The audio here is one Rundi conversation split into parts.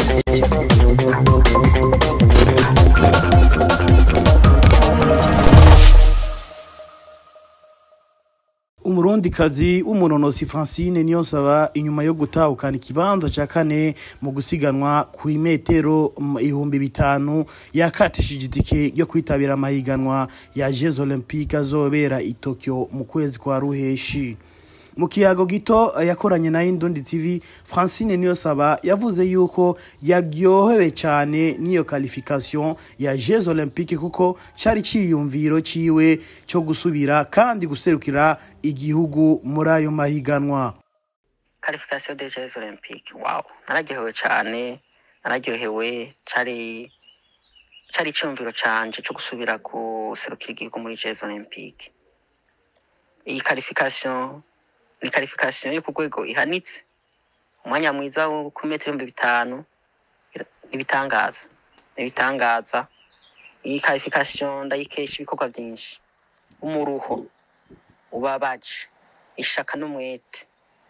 umurundikazi w'umunonosi Francine Niyonsaba inyuma yo gutahukana ikibanza ca kane mu gusiganwa ku imetero ibihumbi bitanu yakatishije itike ryo kwitabira amahiganwa ya Jeux Olympiques azobera i Tokyo mu kwezi kwa ruheshi mu kiyago gito yakoranye na Indundi TV Francine Niyonsaba yavuze yuko yaryohewe cyane n'iyo qualification ya Jeux Olympiques kuko cari ciyumviro ciwe cyo gusubira kandi guserukira igihugu muri ayo mahiganwa qualification des Jeux Olympiques wow nararyohewe cyane nararyohewe cari cari iciyumviro canje cyo gusubira guserukira igihugu muri Jeux Olympiques iyi qualification ni qualification yo ku rwego ihanitse umwanya mwiza wo ku metero ibihumbi bitanu ibitangaza ibitangaza iyi qualification ndayikesha ibikorwa byinshi umuruho ubabaje ishaka n'umwete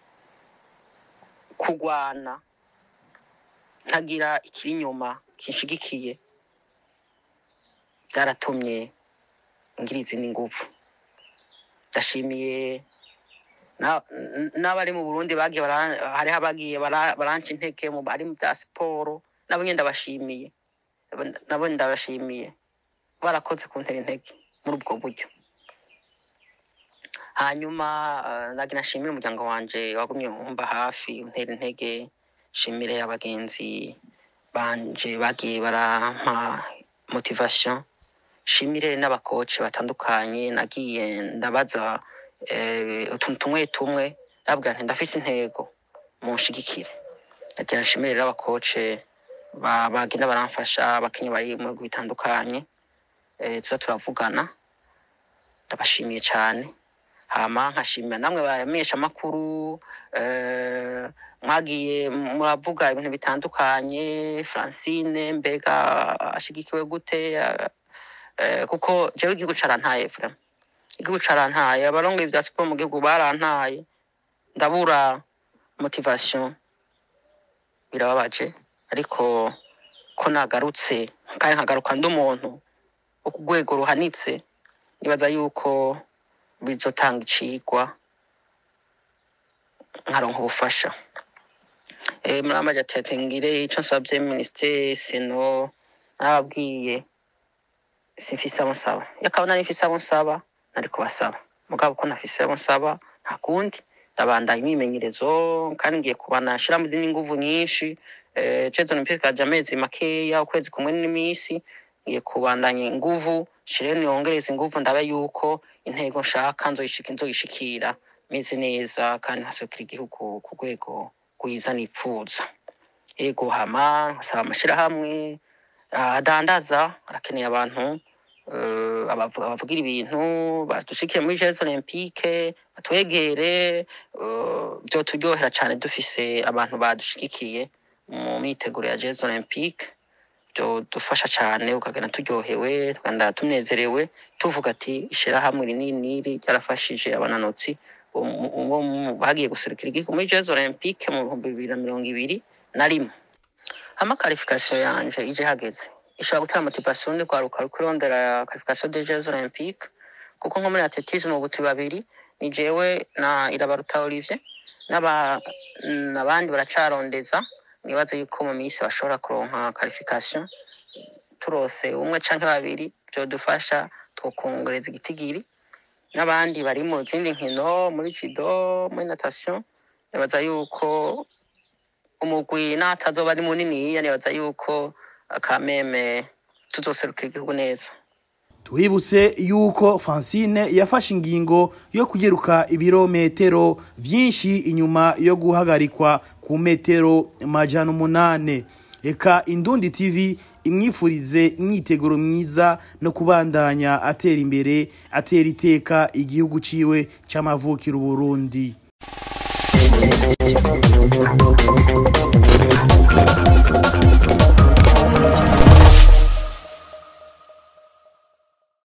kugwana ntagira ikiri inyuma kinshigikiye byaratumye ngira izindi nguvu ndashimiye n'abari mu burundi bagiye hariho abagiye baranca intege ari mu bya siporo nabo nyine ndabashimiye nabo ndabashimiye barakoze kuntera intege muri ubwo buryo hanyuma nagira nashimire umuryango wanje wagumye umba hafi untera intege nshimire abagenzi banje bagiye barampa motivation nshimire n'abakoci batandukanye nagiye ndabaza utuntu tumwe tumwe ndabwira nti ndafise intego munshigikire ndagira nshimire rero abakoce bagenda baramfasha abakinyi bari mu bihugu bitandukanye tuza turavugana ndabashimiye cyane hama nkashimira namwe bamenyesha amakuru mwagiye muravuga ibintu bitandukanye francine mbega ashigikiwe gute kuko jewe igihugu carantaye vraiment igihugu carantaye abarongoye vya siporo mu gihugu barantaye ndabura motivation birababaje ariko ko nagarutse kandi nkagaruka ndi umuntu wo ku rwego ruhanitse nibaza yuko bizotanga icigwa nkaronka ubufasha muramaje ati ngire ico nsabye minisiteri seno nababwiye simfise abo nsaba yakaba nari mfise abo nsaba nari kubasaba mugabo ko nafise abo nsaba nta kundi ndabandanya imyimenyerezo kandi ngiye kubana nshiramo izindi nguvu nyinshi Jeux Olympiques kaje amezi makeya ukwezi kumwe n'imisi ngiye kubandanya inguvu shire niyongereza inguvu ndabe yuko intego nshaka nzoyishika nzoyishikira meze neza kandi nkaserukira igihugu ku rwego rwiza nipfuza ego hama nkasaba amashirahamwe adandaza arakeneye abantu abavugira ibintu badushikire muri Jeux Olympiques batwegere byoturyohera cyane dufise abantu badushigikiye mu myiteguro ya Jeux Olympiques dufasha cyane ukagenda turyohewe tukagenda tunezerewe tuvuga ati ishirahamwe rinini niri ryarafashije abananotsi bagiye guserukira igihugu muri Jeux Olympiques mu bihumbi bibiri na mirongo ibiri na rimwe hama qualification yanje ije hageze ishobora gutera motivation ndi kwaruka kurondera qualification des Jeux Olympiques kuko nko muri athletisme ubuti babiri ni jewe na Irabaruta Olivier n'abandi baracarondeza nibaze yuko mu minsi bashobora kuronka qualification turose umwe canke babiri byodufasha twokongereza igitigiri n'abandi bari mu zindi nkino muri judo muri natation nibaza yuko umugwi n'atazoba ari muniniya nibaza yuko akameme tuzoserukira igihugu neza twibutse yuko Francine yafashe ingingo yo kugeruka ibirometero vyinshi inyuma yo guhagarikwa ku metero majana umunane eka indundi tv imwifurize imyiteguro myiza no kubandanya atera imbere atera iteka igihugu ciwe c'amavukiro Burundi Thank you.